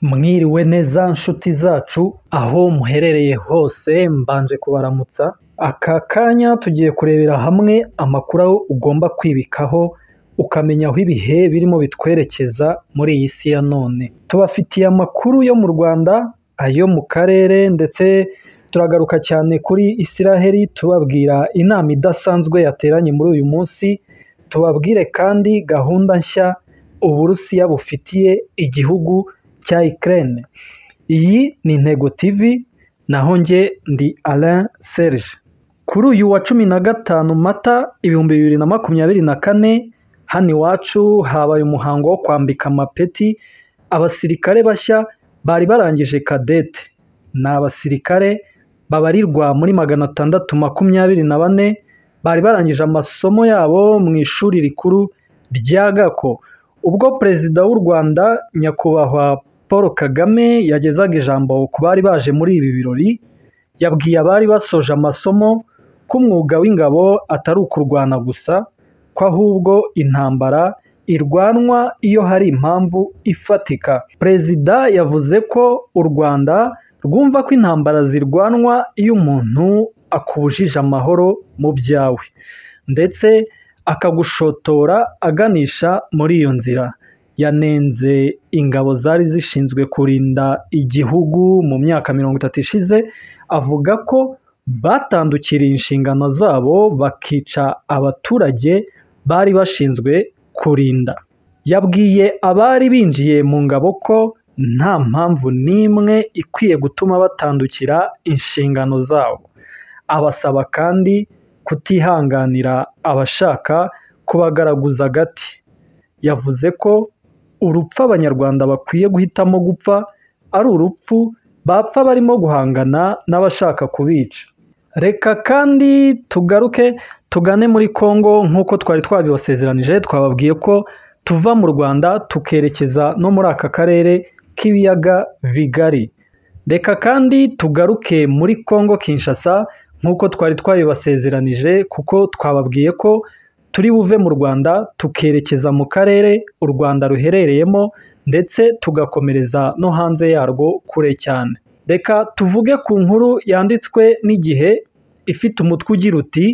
Mwiriwe neza nshuti zacu aho muherereye hose mbanje kubaramutsa, aka kanya tugiye kurebera hamwe amakuru ugomba kwibikaho ukamenya aho ibihe birimo bitwerekeza muri iyi si ya none. Tubafitiye amakuru yo mu Rwanda, ayo mu karere ndetse turagaruka cyane kuri Israel tubabwira inama idasanzwe yateranye muri uyu munsi, tubabwire kandi gahunda nshya Uburusiya bufitiye igihugu cya Ukraine. Iyi ni Intego TV, naho njye ndi Alain Serge. Kuri uyu wa cumi na gatanu Mata ibihumbi bibiri na makumyabiri na kane, hano iwacu habaye umuhango wo kwambika amapeti abasirikare bashya bari barangije kadete. Ni abasirikare babarirwa muri magana atandatu makumyabiri na bane, bari barangije amasomo yabo mu ishuri rikuru rya Gako. Ubwo Perezida w'u Rwanda Nyakubahwa Paul Kagame yagezaga ijambo ku bari baje muri ibi birori, yabwiye abari basoje amasomo ko umwuga w'ingabo atari ukurwana gusa, ko ahubwo intambara irwanwa iyo hari impamvu ifatika. Perezida yavuze ko u Rwanda rwumva ko intambara zirwanwa iyo umuntu akubujije amahoro mu byawe ndetse akagushotora aganisha muri iyo nzira. Yanenze ingabo zari zishinzwe kurinda igihugu mu myaka mirongo itatu ishize, avuga ko batandukiriye inshingano zabo bakica abaturage bari bashinzwe kurinda. Yabwiye abari binjiye mu ngabo ko nta mpamvu n'imwe ikwiye gutuma batandukira inshingano zabo. Abasaba kandi kutihanganira abashaka kubagaraguza agati. Yavuze ko urupfu Abanyarwanda bakwiye guhitamo gupfa ari urupfu bapfa barimo guhangana n'abashaka kubica. Reka kandi tugaruke tugane muri Congo nk'uko twari twabibasezeranije, twababwiye ko tuva mu Rwanda tukerekeza no muri aka karere k'ibiyaga bigari. Reka kandi tugaruke muri Congo Kinshasa nk'uko twari twabibasezeranije kuko twababwiye ko turi buve mu Rwanda tukerekeza mu karere u Rwanda ruherereyemo ndetse tugakomereza no hanze yarwo kure cyane. Reka tuvuge ku nkuru yanditswe n'igihe ifite umutwe ugira uti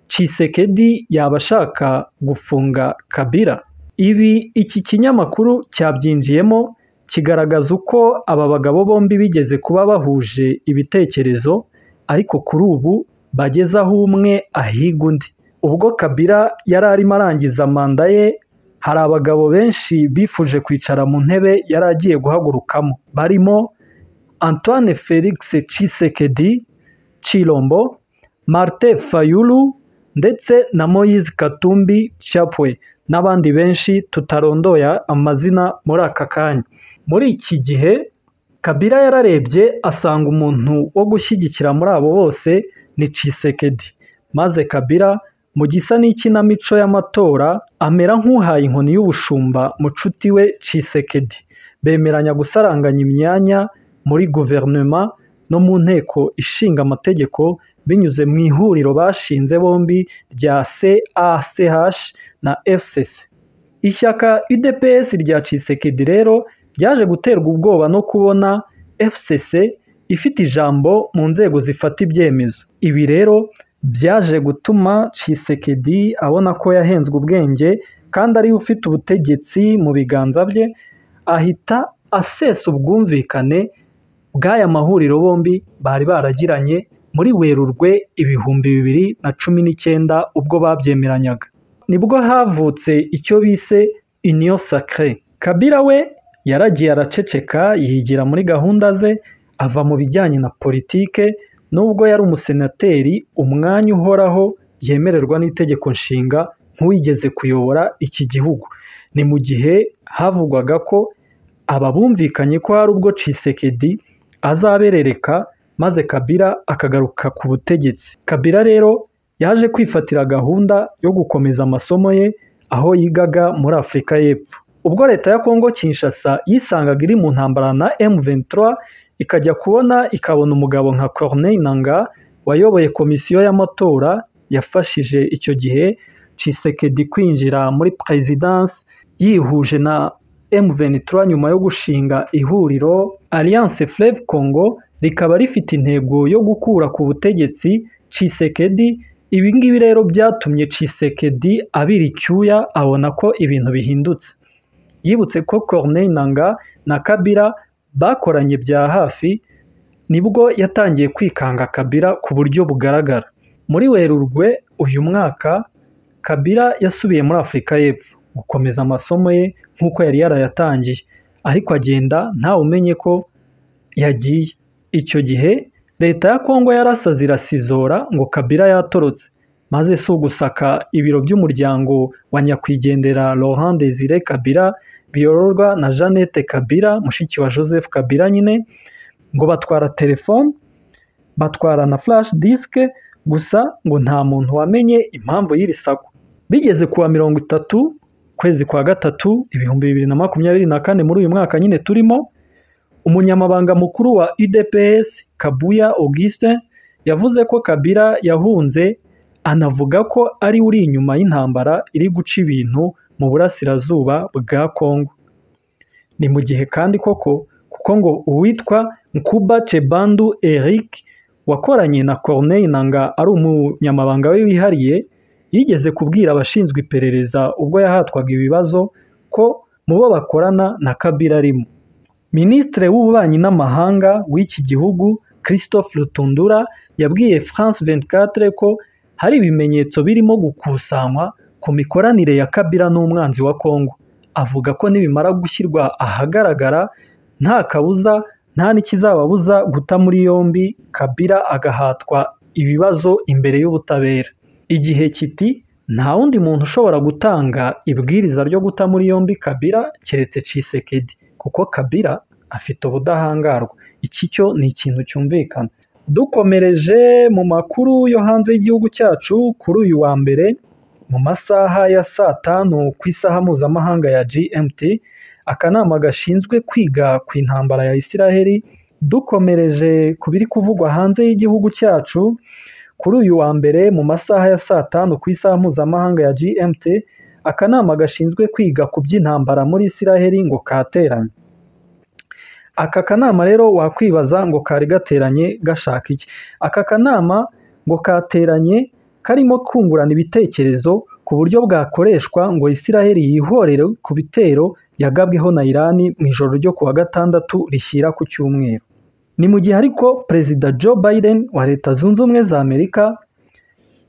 Tshisekedi yaba ashaka gufunga Kabila. Ibi iki kinyamakuru cyabyinjiyemo kigaragaza uko aba bagabo bombi bigeze kuba bahuje ibitekerezo ariko kuri ubu bageze aho umwe ahiga undi. Ubwo Kabila yari arimo arangiza manda ye, hari abagabo benshi bifuje kwicara mu ntebe yari agiye guhagurukamo, barimo Antoine Felix Tshisekedi Tshilombo, Martin Fayulu ndetse na Moise Katumbi Chapwe n'abandi benshi tutarondoya amazina muri aka kanya. Muri iki gihe Kabila yararebye asanga umuntu wo gushyigikira muri abo bose ni Tshisekedi, maze Kabila mu gisa n'ikinamico y'amatora amera nk'uhaye inkoni y'ubushumba mucuti we Tshisekedi, bemeranya gusaranganya imyanya muri guverinoma no mu nteko ishinga amategeko binyuze mu ihuriro bashinze bombi rya CACH na FCC. Ishyaka UDPS rya Tshisekedi rero ryaje guterwa ubwoba no kubona FCC ifite ijambo mu nzego zifata ibyemezo. Ibi rero byaje gutuma Tshisekedi abona ko yahenzwe ubwenge kandi ariwe ufite ubutegetsi mu biganza bye, ahita asesa ubwumvikane bw'aya mahuriro bombi bari baragiranye muri Werurwe ibihumbi bibiri na cumi n'icyenda ubwo babyemeranyaga. Nibwo havutse icyo bise Union Sacrée. Kabila we yaragiye araceceka yigira muri gahunda ze ava mu bijyanye na politike nubwo yari umusenateri umwanya uhoraho yemererwa n'itegeko nshinga nk'uwigeze kuyobora iki gihugu. Ni mu gihe havugwaga ko aba bumvikanye ko hari ubwo Tshisekedi azaberereka maze Kabila akagaruka ku butegetsi. Kabila rero yaje kwifatira gahunda yo gukomeza amasomo ye aho yigaga muri Afurika y'Epfo. Ubwo leta ya Congo Kinshasa yisangaga iri mu ntambara na M23 ikajya kubona ikabona umugabo nka Corneille Nangaa wayoboye komisiyo y'amatora yafashije icyo gihe Tshisekedi kwinjira muri Perezidansi yihuje na M23 nyuma yo gushinga ihuriro Alliance Fleuve Congo rikaba rifite intego yo gukura ku butegetsi Tshisekedi ibi ngibi rero byatumye Tshisekedi abira icyuya abona ko ibintu bihindutse yibutse ko Corneille Nangaa na Kabila bakoranye bya hafi nibwo yatangiye kwikanga Kabila ku buryo bugaragara muri Werurwe uyu mwaka Kabila yasubiye muri Afurika y'Epfo gukomeza amasomo ye nk'uko yari yarayatangiye ariko agenda ntawumenye ko yagiye icyo gihe leta ya Kongo yarasaze irasizora ngo Kabila yatorotse maze si ugusaka ibiro by'umuryango wa nyakwigendera Laurent Desire Kabila biyororwa na Jeannette Kabila mushiki wa Joseph Kabila nyine ngo batwara telefone batwara na flash disk gusa ngo nta muntu wamenye impamvu y'iri sakwa bigeze kuwa mirongo itatu kwezi kwa gatatu ibihumbi bibiri na makumyabiri na kane muri uyu mwaka nyine turimo umunyamabanga mukuru wa UDPS Kabuya Augustin yavuze ko Kabila yahunze anavuga ko ari uri inyuma y'intambara iri guca ibintu mu burasirazuba bwa Kongo ni mu gihe kandi koko kuko ngo uwitwa Nkuba Chebandu Eric wakoranye na Corneille Nangaa ari umunyamabanga we wihariye yigeze kubwira abashinzwe iperereza ubwo yahatwaga ibibazo ko mu bo bakorana na Kabila arimo Minisitiri w'ububanyi n'amahanga w'iki gihugu Christophe Rutundura yabwiye France 24 ko hari ibimenyetso birimo gukusanywa ku mikoranire ya Kabila n'umwanzi wa Kongo avuga ko nibimara gushyirwa ahagaragara nta kabuza nta n'ikizababuza guta muri yombi Kabila agahatwa ibibazo imbere y'ubutabera igihe kiti nta wundi muntu ushobora gutanga ibwiriza ryo guta muri yombi Kabila keretse Tshisekedi kuko Kabila afite ubudahangarwa iki cyo ni ikintu cyumvikana dukomereje mu makuru yo hanze y'igihugu cyacu kuri uyu wa mbere mu masaha ya saa tanu ku isaha mpuzamahanga ya GMT akanama gashinzwe kwiga ku intambara ya Isiraheli dukomereje ku biri kuvugwa hanze y'igihugu cyacu kuri uyu wa mbere mu masaha ya saa tanu ku isaha mpuzamahanga ya GMT akanama gashinzwe kwiga ku by'intambara muri Isiraheli ngo kateranye aka kanama rero wakwibaza ngo kari gateranye gashaka iki aka kanama ngo kateranye karimo kungurana ibitekerezo ku buryo bwakoreshwa ngo Isiraheli yihorere ku bitero yagabweho na Irani mu ijoro ryo kuwa gatandatu rishyira ku cyumweru ni mu gihe ariko perezida Joe Biden wa leta zunze ubumwe za Amerika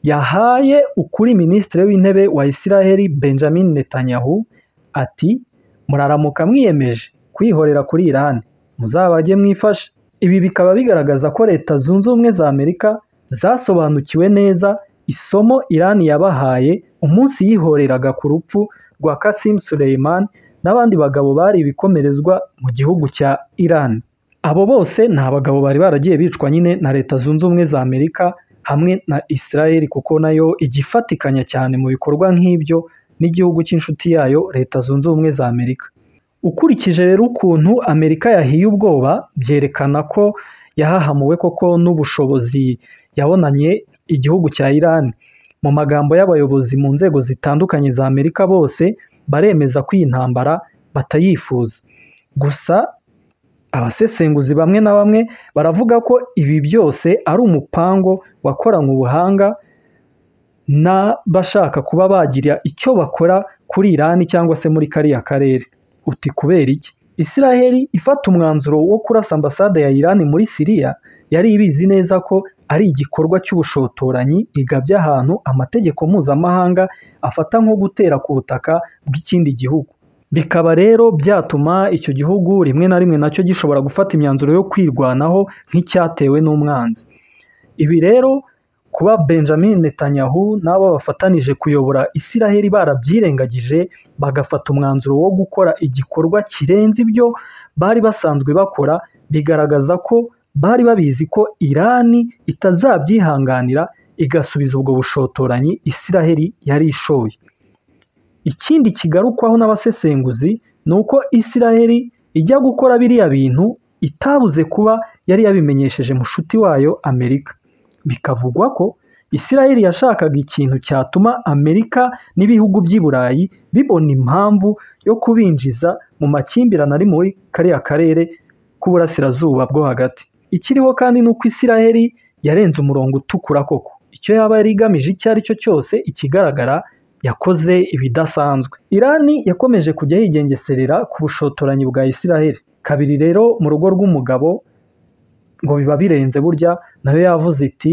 yahaye ukuri minisitiri w'intebe wa Isiraheli Benjamin Netanyahu ati muraramuka mwiyemeje kwihorera kuri Iran muzabajye mwifashe ibi bikaba bigaragaza ko leta zunze ubumwe za Amerika zasobanukiwe neza isomo Iran yabahaye umunsi yihoreraga ku rupfu rwa Qasim Soleimani n'abandi bagabo bari ibikomerezwa mu gihugu cya Iran abo bose ni abagabo bari baragiye bicwa nyine na leta zunze ubumwe za Amerika hamwe na Israel kuko nayo igifatikanya cyane mu bikorwa nk'ibyo n'igihugu cy'inshuti yayo leta zunze ubumwe za Amerika ukurikije rero ukuntu Amerika yahiye ubwoba byerekana ko yahahamuwe koko n'ubushobozi yabonanye igihugu cya Iran mu magambo y'abayobozi mu nzego zitandukanye za Amerika bose baremeza ko iyi ntambara batayifuza gusa abasesenguzi bamwe na bamwe baravuga ko ibi byose ari umupango wakoranywe ubuhanga n'abashaka kuba bagira icyo bakora kuri Irani cyangwa se muri kariya karere uti kubera iki Isiraheli ifata umwanzuro wo kurasa ambasade ya Irani muri Siriya yari ibizi neza ko ari igikorwa cy'ubushotoranyi igabya ahantu amategeko mpuzamahanga afata nko gutera ku butaka bw'ikindi gihugu bikaba rero byatuma icyo gihugu rimwe na rimwe nacyo gishobora gufata imyanzuro yo kwirwanaho nk'icyatewe n'umwanzi ibi rero kuba Benjamin Netanyahu n'abo bafatanije kuyobora Isiraheli barabyirengagije bagafata umwanzuro wo gukora igikorwa kirenze ibyo bari basanzwe bakora bigaragaza ko bari babizi ko Irani itazabyihanganira igasubiza ubwo bushotoranyi Isiraheli yari ishoye ikindi kigarukwaho n'abasesenguzi ni uko Isiraheli ijya gukora biriya bintu itabuze kuba yari yabimenyesheje mushuti wayo Amerika bikavugwa ko Isiraheli yashakaga ikintu cyatuma Amerika n'ibihugu by'i Burayi bibona impamvu yo kubinjiza mu makimbirane ari muri kariya karere k'uburasirazuba bwo hagati ikiriho kandi ni uko isiraheli yarenze umurongo utukura koko icyo yaba yari igamije icyo ari cyo cyose ikigaragara yakoze ibidasanzwe irani yakomeje kujya yigengeserera ku bushotoranyi bwa isiraheli kabiri rero mu rugo rw'umugabo ngo biba birenze burya nayo yavuze iti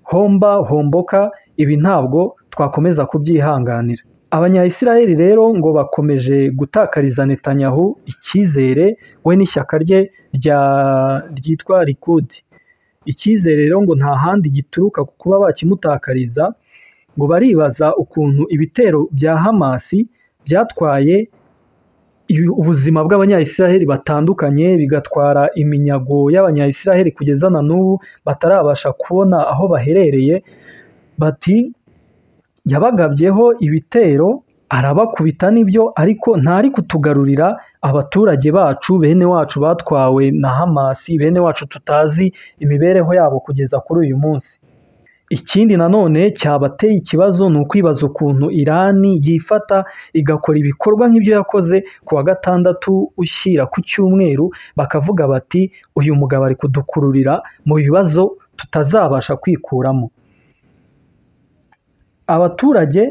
homba homboka ibi ntabwo twakomeza kubyihanganira abanyayisiraheli rero ngo bakomeje gutakariza netanyahu icyizere we n'ishyaka rye ryitwa rikudi icyizere rero ngo nta handi gituruka ku kuba bakimutakariza ngo baribaza ukuntu ibitero bya hamasi byatwaye ubuzima bw'abanyayisiraheli batandukanye bigatwara iminyago y'abanyayisiraheli kugeza na n'ubu batarabasha kubona aho baherereye bati yabagabyeho ibitero arabakubita nibyo ariko ntari kutugarurira abaturage bacu bene wacu batwawe na hamasi bene wacu tutazi imibereho yabo kugeza kuri uyu munsi ikindi nanone cyabateye ikibazo ni ukwibaza ukuntu irani yifata igakora ibikorwa nk'ibyo yakoze ku wa gatandatu ushyira ku cyumweru bakavuga bati uyu mugabo ari kudukururira mu bibazo tutazabasha kwikuramo abaturage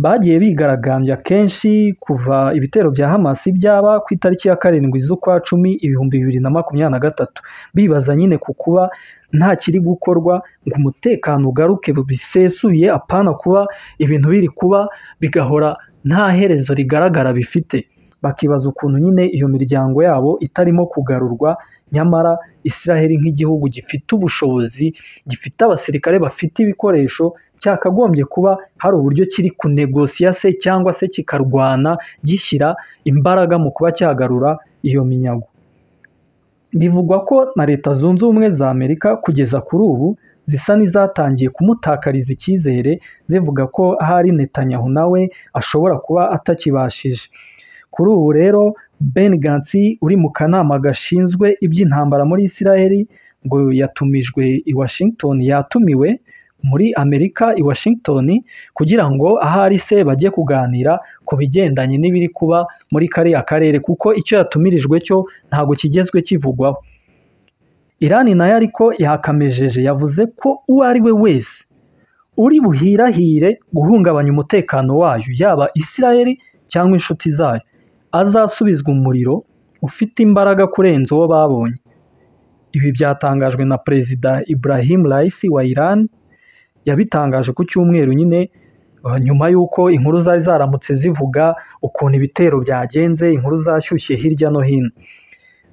bagiye bigaragambya kenshi kuva ibitero bya hamasi byaba ku itariki ya karindwi z'ukwa cumi ibihumbi bibiri na makumyabiri na gatatu bibaza nyine ku kuba nta kiri gukorwa ngo umutekano ugaruke bisesuye apana kuba ibintu biri kuba bigahora nta herezo rigaragara bifite bakibaza ukuntu nyine iyo miryango yabo itarimo kugarurwa nyamara isiraheli nk'igihugu gifite ubushobozi gifite abasirikare bafite ibikoresho cyakagombye kuba hari uburyo kiri kunegosiya se cyangwa se kikarwana gishyira imbaraga mu kuba cyagarura iyo minyago bivugwa ko na leta zunze ubumwe za amerika kugeza kuri ubu zisa n'izatangiye kumutakariza icyizere zivuga ko ahari netanyahu nawe ashobora kuba atakibashije kuri ubu rero ben gansi uri mu kanama gashinzwe iby'intambara muri isiraheli ngo yatumijwe i washington yatumiwe muri amerika i washington kugira ngo ahari se bajye kuganira ku bigendanye n'ibiri kuba muri kariya karere kuko icyo yatumirijwe cyo ntabwo kigezwe kivugwaho irani nayo ariko yakamejeje yavuze ko uwo ari we wese uri buhirahire guhungabanya umutekano wayo yaba isiraheli cyangwa inshuti zayo azasubizwa umuriro ufite imbaraga kurenza uwo babonye ibi byatangajwe na perezida Ibrahim Raisi wa Iran yabitangaje ku cyumweru nyine nyuma y'uko inkuru zari zaramutse zivuga ukuntu ibitero byagenze inkuru zashyushye hirya no hino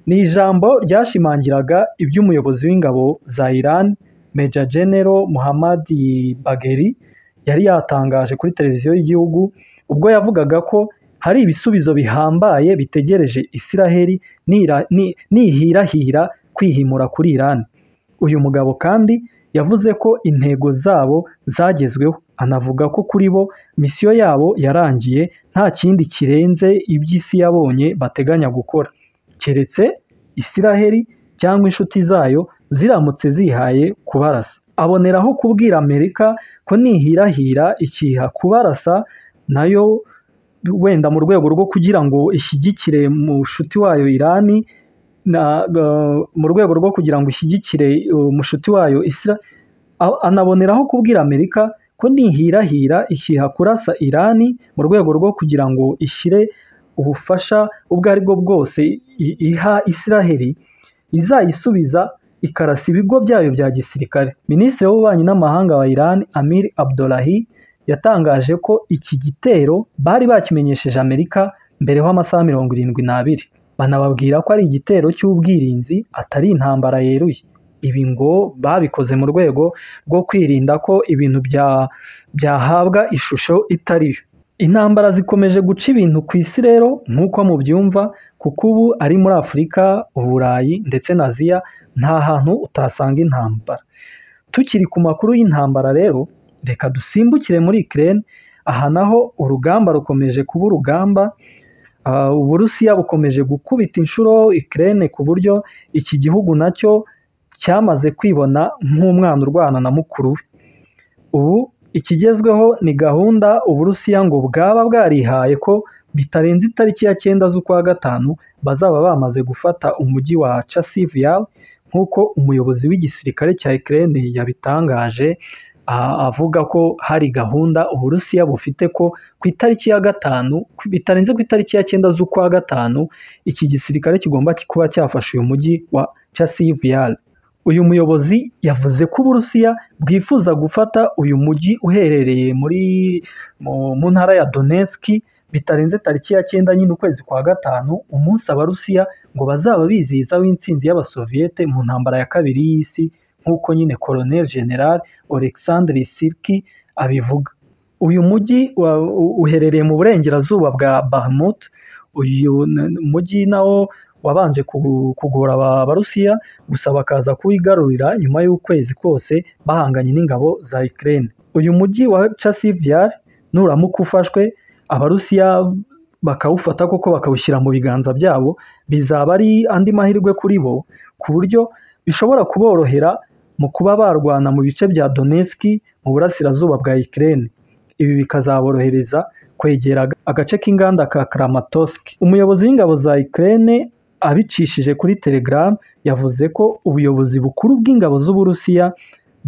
ni ijambo ryashimangiraga iby'umuyobozi w'ingabo za Iran Major General Muhammad Bagheri yari yatangaje kuri televiziyo y'igihugu ubwo yavugaga ko hari ibisubizo bihambaye bitegereje Isiraheli nihirahira kwihimura kuri Iran uyu mugabo kandi yavuze ko intego zabo zagezweho anavuga ko kuri bo misiyo yabo yarangiye nta kindi kirenze iby'isi yabonye bateganya gukora keretse Isiraheli cyangwa inshuti zayo ziramutse zihaye kubarasa aboneraho kubwira amerika ko nihirahira ikiha kubarasa nayo wenda mu rwego rwo kugira ngo ishyigikire mushuti wayo irani mu rwego rwo kugira ngo ishyigikire umushuti wayo isira anaboneraho kubwira amerika ko nihirahira ikiha kurasa irani mu rwego rwo kugira ngo ishyire ubufasha ubwo ari bwo bwose iha isiraheli izayisubiza ikarasa ibigo byayo bya gisirikare minisitiri w'ububanyi n'amahanga wa irani amir abdulahi yatangaje ko iki gitero bari bakimenyesheje amerika mbere y'amasaha mirongo irindwi n'abiri banababwira ko ari igitero cy'ubwirinzi atari intambara yeruye ibi ngo babikoze mu rwego rwo kwirinda ko ibintu byahabwa ishusho itari yo intambara zikomeje guca ibintu ku isi rero nk'uko mubyumva kuko ubu ari muri afurika uburayi ndetse na aziya nta hantu utasanga intambara tukiri ku makuru y'intambara rero reka dusimbukire muri ikirere aha naho urugamba rukomeje kuba urugamba uburusiya bukomeje gukubita inshuro ikirere ku buryo iki gihugu nacyo cyamaze kwibona nk'umwana urwana na mukuru we ubu ikigezweho ni gahunda uburusiya ngo bwaba bwarihaye ko bitarenze itariki ya cyenda z'ukwa gatanu bazaba bamaze gufata umujyi wa Chasivyal nk'uko umuyobozi w'igisirikare cya Ukraine yabitangaje avuga ko hari gahunda Uburusiya bufite ko ku itariki ya gatanu bitarenze ku itariki ya cyenda z'ukwa gatanu iki gisirikare kigomba kuba cyafashe uyu mujyi wa Chasivyal uyu muyobozi yavuze ko Uburusiya bwifuza gufata uyu mujyi uherereye muri mu mu ntara ya Donetsk bitarenze tariki ya cyenda nyine ukwezi kwa gatanu umunsi abarusiya ngo bazaba bizihiza w'intsinzi y'abasoviyete mu ntambara ya kabiri y'isi nk'uko nyine Colonel General Oleksandr Sirki abivuga uyu mujyi wa- u- uherereye mu burengerazuba bwa Bakhmut uyu n- mujyi nawo wabanje ku- kugora aba- abarusiya gusa bakaza kuwigarurira nyuma y'ukwezi kose bahanganye n'ingabo za Ukraine uyu mujyi wa Chasivyar nuramuka ufashwe abarusiya bakawufata koko bakawushyira mu biganza byabo bizaba ari andi mahirwe kuri bo ku buryo bishobora kuborohera mu kuba barwana mu bice bya Donetsk mu burasirazuba bwa Ukraine ibi bikazaborohereza kwegera aga- agace k'inganda ka Kramatorsk umuyobozi w'ingabo za Ukraine abicishije kuri Telegram yavuze ko ubuyobozi bukuru bw'ingabo z'Uburusiya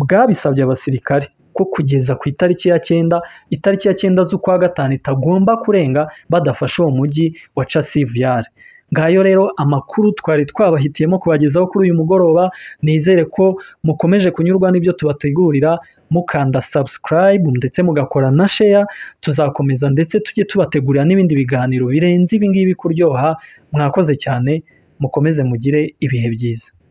bwabisabye abasirikare ko kugeza ku itariki ya cyenda itariki ya cyenda z'ukwa gatanu itagomba kurenga badafashe uwo mujyi wa Chasivyar ngayo rero amakuru twari twabahitiyemo kubagezaho kuri uyu mugoroba nizere ko mukomeje kunyurwa n'ibyo tubategurira mukanda subscribe ndetse mugakora na share tuzakomeza ndetse tujye tubategurira n'ibindi biganiro birenze ibi ngibi kuryoha mwakoze cyane mukomeze mugire ibihe byiza